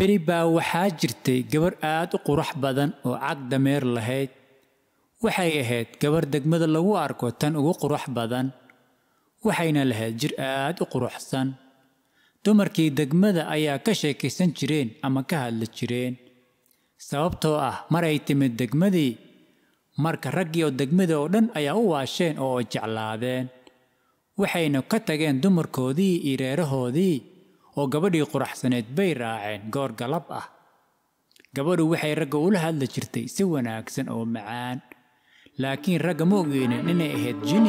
beri baa waxaa jirtay gabar aad u qurux badan oo cag dameer lahayd waxay ahayd gabar degmada lagu arko tan ugu qurux badan waxayna lahayd jir aad u quruxsan dumarkii degmada ayaa ka sheekaysan jireen ama ka hadli jireen sababtoo ah maray timid degmadii marka raggii oo degmada oo dhan ayaa u waasheen oo jeclaadeen waxayna ka tageen dumarkoodii iyo reerahoodii oo gabadhii quraxsaneed bay raaceen goor galab ah gabadhu waxay ragga ula hadli jirtay si wanaagsan oo macaan laakiin ragga ma ogeynin inay ahayd jini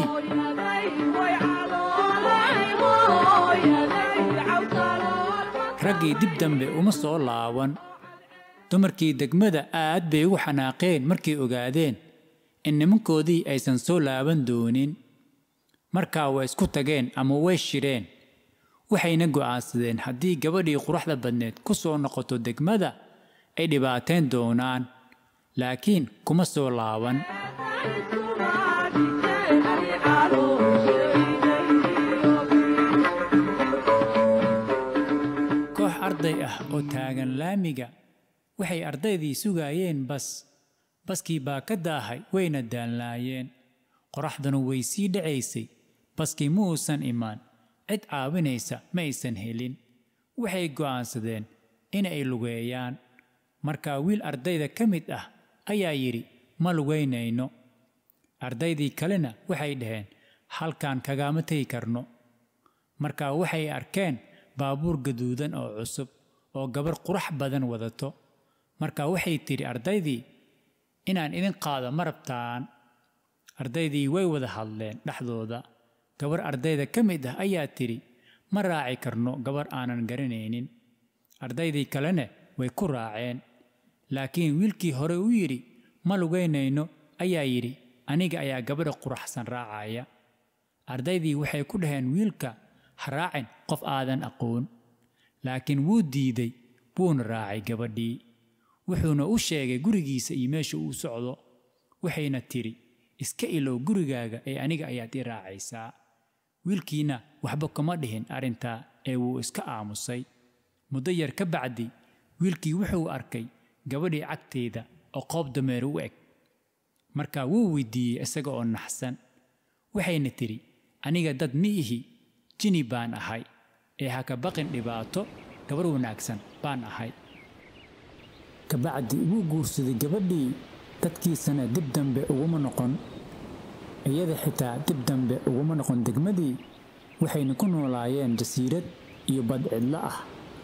raggii dib dambe uma soo laaban dumarkii degmada aad bay ugu xanaaqeen markay ogaadeen in nimankoodii aysan soo laaban doonin markaa way isku tageen ama way shireen waxayna go'aansadeen haddii gabadhii quruxda badneed ku soo noqoto degmada ay dhibaateen doonaan laakiin kuma soo laaban koox arday ah oo taagan laamiga waxay ardaydii sugaayeen bas baskii baa ka daahay wayna daalnaayeen qoraxduna way sii dhacaysay baskii ma uusan imaan cid caawinaysa ma aysan helin waxay go'aansadeen inay lugeeyaan markaa wiil ardayda ka mid ah ayaa yidhi ma lugaynayno ardaydii kalena waxay dhaheen halkaan kagaama tegi karno markaa waxay arkeen baabuur gaduudan oo cusub oo gabar qurux badan wadato markaa waxay tidhi ardaydii inaan idin qaado ma rabtaan ardaydii way wada hadleen dhexdooda gabar ardayda ka mid ah ayaa tidhi ma raaci karno gabar aanan garanaynin ardaydii kalena way ku raaceen laakiin wiilkii hore u yidhi ma lugaynayno ayaa yidhi aniga ayaa gabadha quraxsan raacaya ardaydii waxay ku dhaheen wiilka ha raacin qof aadan aqoon laakiin wuu diiday wuuna raacay gabadhii wuxuuna u sheegay gurigiisa iyo meesha uu socdo waxayna tidhi iska ilow gurigaaga ee aniga ayaad i raacaysaa wiilkiina waxba kuma dhihin arrintaa ee wuu iska aamusay muddo yar ka bacdi wiilkii wuxuu arkay gabadhii cagteeda oo qoob dameer u eg markaa wuu weydiiyey isaga oo naxsan waxayna tidhi aniga dad mi ihi jini baan ahay ee ha ka baqin dhibaato gabar wanaagsan baan ahay kabacdi wuu guursaday gabadhii dadkiisana dib dambe uguma noqon iyada xitaa dib dambe uguma noqon degmadii waxayna ku noolaayeen jasiirad iyo bad cidlo ah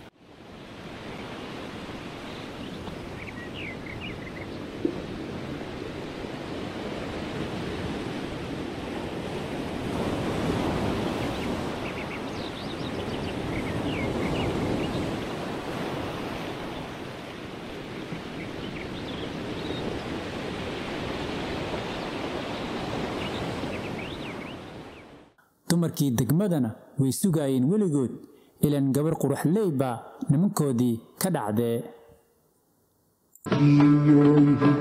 dumarkii degmadana way sugaayeen weligood ilan gabar quruxley baa nimankoodii ka dhacdee